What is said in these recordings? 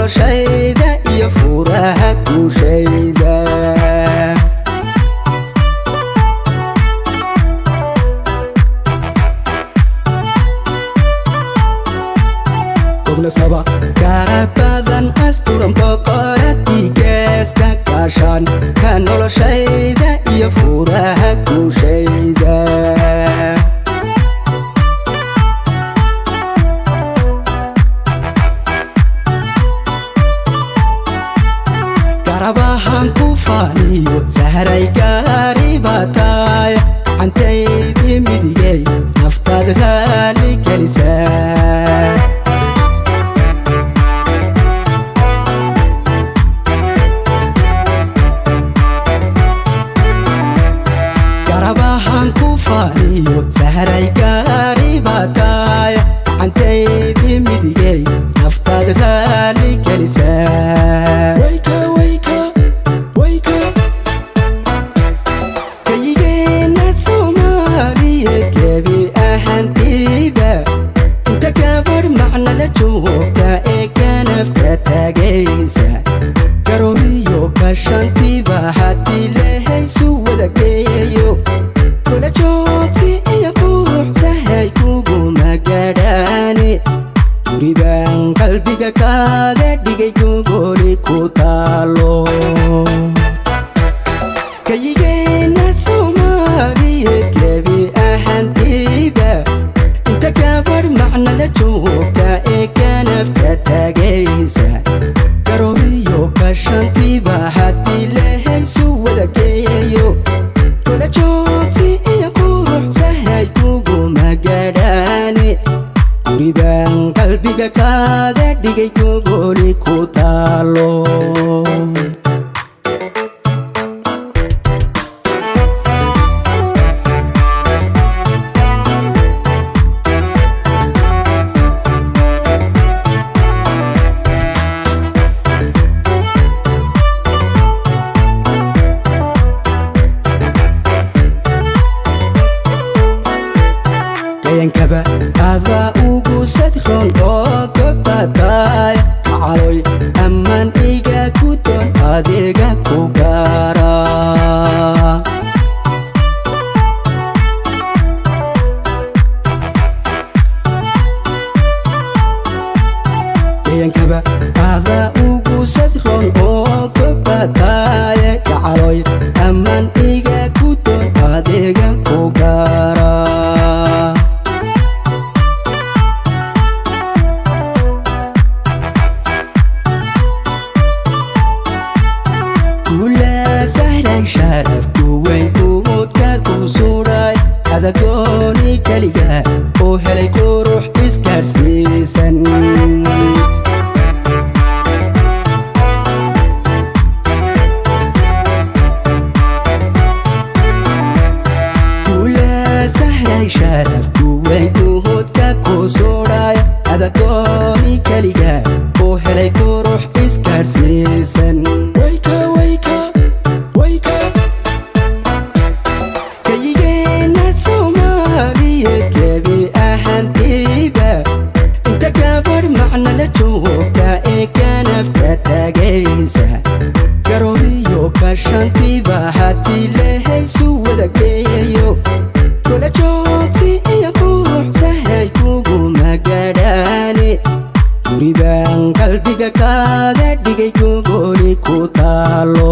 noloshayda iyo furaha guushayda obnasaba gaarad badan asturan boqoradii geeska gaashaan ka noloshayda iyo furaha guushayda garabahan ku faaniyo sahray gaari baataay cantaydii midigay naftaad raali gelisaa garabahan ku faaniyo sahray gaari baataay cantaydii midigay naftaad raali gelisaa kayigeenna soomaaliyeed gebi ahantiiba inta gabadh macna la joogta ee ganafka taagaysa garooriyo gashantiiba haddii lahaysu wada geeyo kula joogsi iyo qurux sahray kuguma gadhaane guribaan qalbiga kaaga dhigay gogoli ku taalo kayigeenna soomaaliyeed gebi ahantiiba inta gabadh macna la joogta ee ganafka taagaysa garooriyo gashantiiba haddii lahaysu wada geeyo kula joogsi iyo qurux sahray kuguma gadhaane guribaan qalbiga kaaga dhigay gogoli ku taalo gayankaba adaa ugu sadron oo gabataay macaloy ammaan iga ku doon adeega ku gaara gayankaba adaa ugu sadron oo gabataay gacaloy ammaan iga ku doon adeega ku gaara kula sahray sharafku weyn uudka ku suudhay adagooni keliga oo helay qurux iskaadhsiisan kula sahray sharafku weyn uudka ku suudhay adagooni keliga oo helay qurux iskaadhsiisan kayigeenna soomaaliyeed gebi ahantiiba inta gabadh macna la joogta ee ganafka taagaysa garooriyo gashantiiba haddii lahaysu wada geeyo kula joogsi iyo qurux sahray kuguma gadhaane guribaan qalbiga kaaga dhigay gogoli ku taalo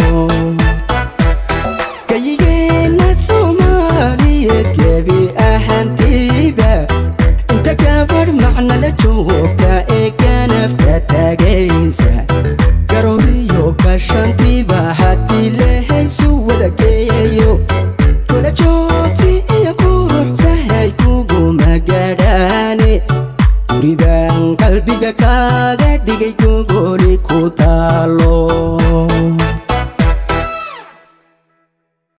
kayigeenna soomaaliyeed gebi ahantiiba inta gabadh macna la joogta ee ganafka taagaysa garooriyo gashantiiba haddii lahaysu wada geeyo kula joogsi iyo qurux sahray kuguma gadhaane guribaan qalbiga kaaga dhigay gogoli ku